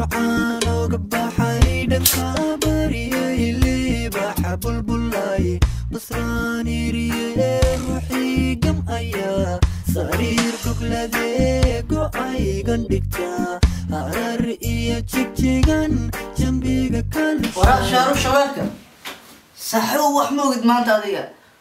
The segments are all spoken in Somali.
macaan oga baxay dhanka bariyay liibaxa bulbulay basraan iriye ruuxii gam ayaa sariir gogladee go'aygan dhigta harar iyo jigjigan jambiga waraa shaaru shabeelka saaxiibo wax ma ogid maanta adiga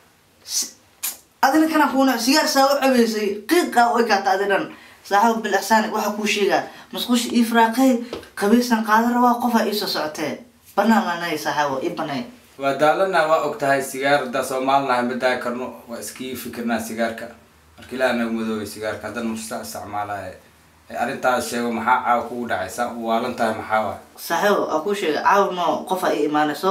Si- adina kana kuuna sigaar saa u cabeysay qiiqaa u ekaata adi dhan saaxiibo bil ixsaan waxaa kuu sheegaa masquusha ii firaaqay qabiisan qaadan rabaa qofaa iisoo socotee banaan lanay saaxiibo ii banay waa daalana waa og tahay sigaar haddaa soomaalinaha ma daa karno waa iskii fikirnaa sigaarka marka ilaah nagu madoobay sigaarka haddana musta isticmaalaya ee arrintaas sheego maxaa caawa kugu dhacay saa u waalan tahay maxaa waay saaxiibo aa kuu sheega caawno qofaa ii imaanayso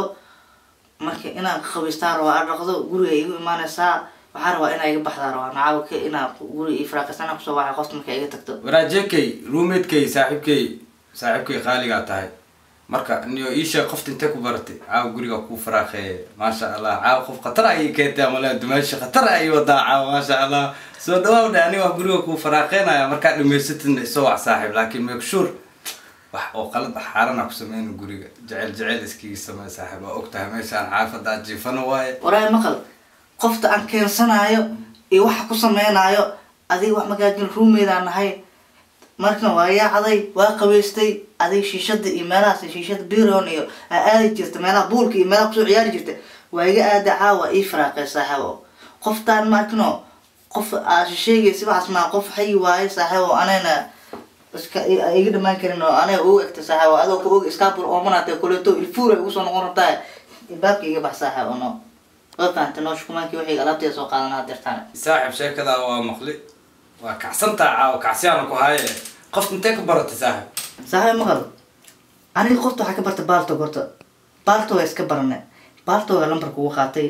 marka inaan qabiistaan rabaa aan dhaqdo guriga igu imaanaysaa waxaa rabaa inaa iga baxdaa rabaa nacaawka inaa guriga ii firaaqaysana kusoo waxay qofta marka iga tagto waraajekay roomatekay saaxiibkay saaxiibkay qaaligaa tahay marka niyo ii sheeg qofta intee ku baratay caawa guriga kuu faraaqeeye maasha allah caawa qof khatar ayay keentay amale dumaasha khatar ayay wadaa caawa maasha allah soo dhawaw dhe aniga wax guriga kuu faraaqeynaya markaa dhamaysatidna isoo wax saaxiib laakiin make sure wax oo qalad ah xaarana ku sameyna guriga jecel jecel iskiga samey saaxiib waa og tahay meeshaan xaafadda jiifano waaye waraay maqal qofta aan keensanaayo iyo waxa ku sameynaayo adiga wax magaajin ruumeydaan nahay markan waa yaacday waa qabaystay adiga shiishada iyo meelahaas shiishada biron iyo aa aadi jirta meelaha buulka iyo meelaha kusoo ciyaari jirta waa iga aada caawa ii firaaqay saaxiibo qoftaan markano qof aa sheegaysa waxaas maa qof xayi waaye saaxiibo anayna iska i- iga dhamaan karin oo anaga ugu egta saaxiibo adoo ka og iskaabul oomanaatay kuleeto ilfuura igu soo noqon rabtaa baabka iga bax saaxiibo no waa fahantay noo shukumaankii waxay alaabteeda soo qaadanaa dirtaan saaxiib sheekadaa waa maqli waa kacsantaa caawa kacsiyaana ku haaye qofta intee ka baratay saaxiib saaxiib maqal aniga qofta waxaa ka bartay baaltog horta baaltog waa iska baranay baaltoga lambarka ugu qaatay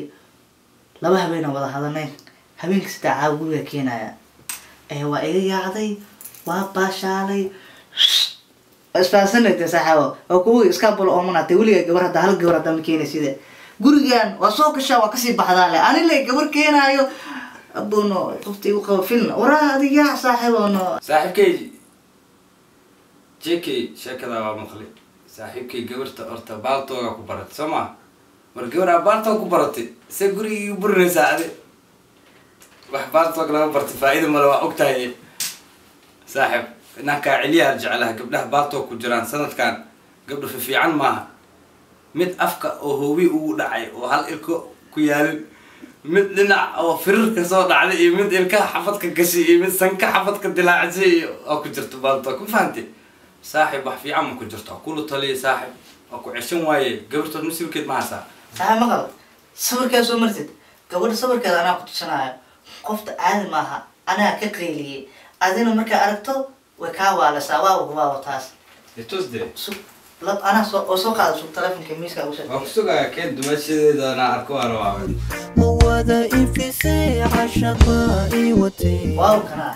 laba habeenaa wada hadanay habeenka sidaa caawa guriga keenaya ee waa iga yaacday waa baashaalay isfahansanayta saaxiibo oo kuwa iskaabul oomanaatay weligaa gabar hadda hal gabar haddaa ma keenay sida gurigan waa soo gashaa waa kasii baxdaa le anile gabar keenaayo abuno qofta igu qabo filna waraa adiga yaa saaxiibo no saaxiibkay jk sheekadaa waa maqli saaxiibkay gabarta horta baaltooga ku baratay soo maa mar gabaraa baaltoog ku baratay se gurigii igu burinaysaa adi wax baaltoog laga bartay faa-ida male waa og tahay saaxiib inankaa celiyaha jeclaha gabdhaha baaltoog ku jiraan sanadkan gabdho fifiican maaha mid afka oo hoobi ugu dhacay oo hal ilko ku yaalin mid dhinac oo firirka soo dhacday iyo mid ilkaha xafadka gashay iyo mid sanka xafadka dilaacisay iyo oo ku jirto baaltoog ma fahamtay saaxiib wax fiican ma ku jirto kula taliya saaxiib waa ku ceshan waaye gabartood masiibkeed ma hasaa saaxiib maqal sawirkaa soo martid gabadha sawirkeeda anaa ku tusanaayo qofta caadi maaha anaa ka qayliyey adina markaa aragto way kaa waalasaa waa waawo taas tusde sug lab anaa soo oo soo qaada sug telefonka miiska ugu waa soo ku sugaa keen dumashadeedana arko waa rabaa ma wada ifisay cashaqa ii watay waaw kana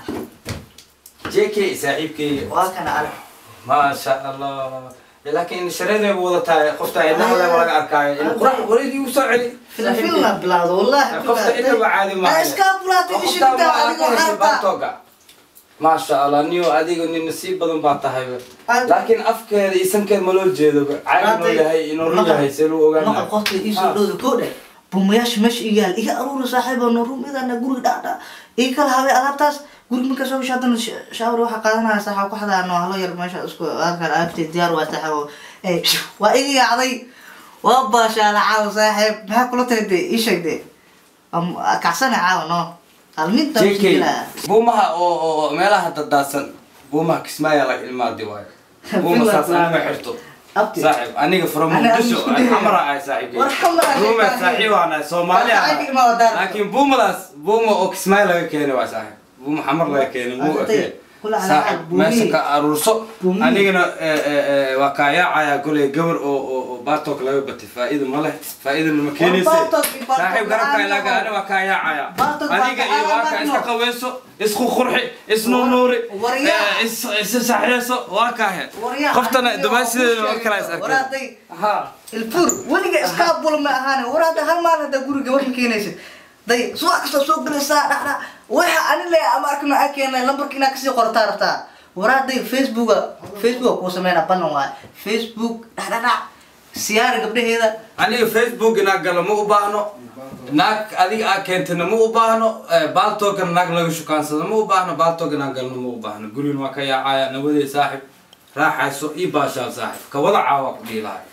jk saaxiibkay waa kana arag maasha allah laakiin shareeday bu wada tahay qofta indhaha laga arkaayo in qurax wareegii u soo celi filfilna bilaawdo wallahi qofta inaba caadi maayo iskaa bulaatay ishirta adigoo xaarta baatoga maasha allah niyo adiga nin nasiib badan baa tahay laakiin afkeeda iyo sankeeda ma loo jeedo caadi noo yahay inuu run yahay see lagu maqal ogaanaa qofta iisoo dhowda koo dhe bumayaasha meesha iga yaal iga aruura saaxiibo no ruumidana guriga dhacdha ii kala habay alaabtaas guriga markaa soo gasho haddana sh- shaawar waxaa qaadanaya saaxiibo ku xadaa no halo yar meesha isku halkan alaabteed diyaar waa saaxiibo Eh, waa iga yaacday waa baashaala caawa saaxiib maxaa kula tahay de ii sheeg de Am- kacsana caawa no alminta jk buumaha oo oo- oo meelaha dadaasan buumaha kismaayaa laga ilmaadi waayo buuma saas anima xirto Abti. saaxiib aniga from Ana muqdisho aniga isku xamara ahay saaxiibkay War xamara ahay buuma saaxiib. saaxiib aan ahay soomaali War aan saaxiib ima wadaan. laakiin buumadaas buuma oo kismaayo laga keenay waa saaxiib buuma xamar laga keenay muu Arday, eke kula calaacad, saaxiib buumihi. meesha ka aruurso Buumihi. anigana eh, eh, eh, waa kaayaacayaa goley gabar oo oo oo baatook laga batay faa'iida ma leh faa'iidana ma keenaysa Baatook iyo baatook saaxiib garabka la'aan ilaaga ma ani waa kaayaacaya Baatook waa aniga iyo waa ka kaayaacaya, iska no. qaweyso isku qurxi isnunuuri Waryaa. eh, is is saxyeyso waa kaahe Waryaa, qoftana aniga dumaashideeda waa war kuu kala is sheegay. arkeen Waraaday. ha ilfur weliga iskaa bul ma ahaan war hadda hal maal hadda guri gabar ma keenaysid day subax kasta soo gelaysaa dhacdha waxa ani le ama arkana aa keenay lambarka inaa kasii qorataa rabtaa waraadayga facebooka facebooka kuu sameynaa banan waaye facebook dhacdhadhac siyaara gabdhaheeda aniga facebook inaag galo ma u baahno naag adiga aa keentana ma u baahno baaltoogana naag laga shukaansado ma u baahno baaltoog inaan galno ma u baahno gurigan waa ka yaacaya nawadee saaxib raaxayso ii baashaal saaxib ka wada caawa ku dhihi lahay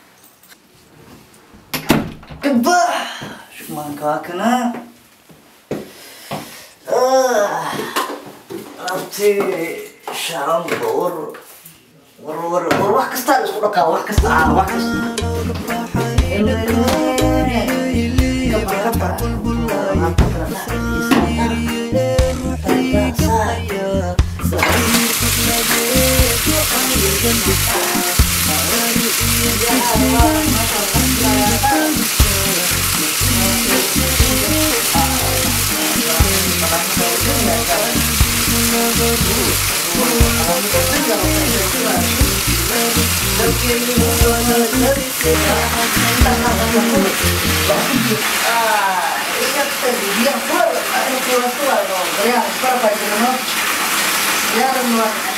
gabba shumaanka waa kana abti shaamba war war war war wax kastaa la isku dhaqaa wax kasta ah wax kasta Ya,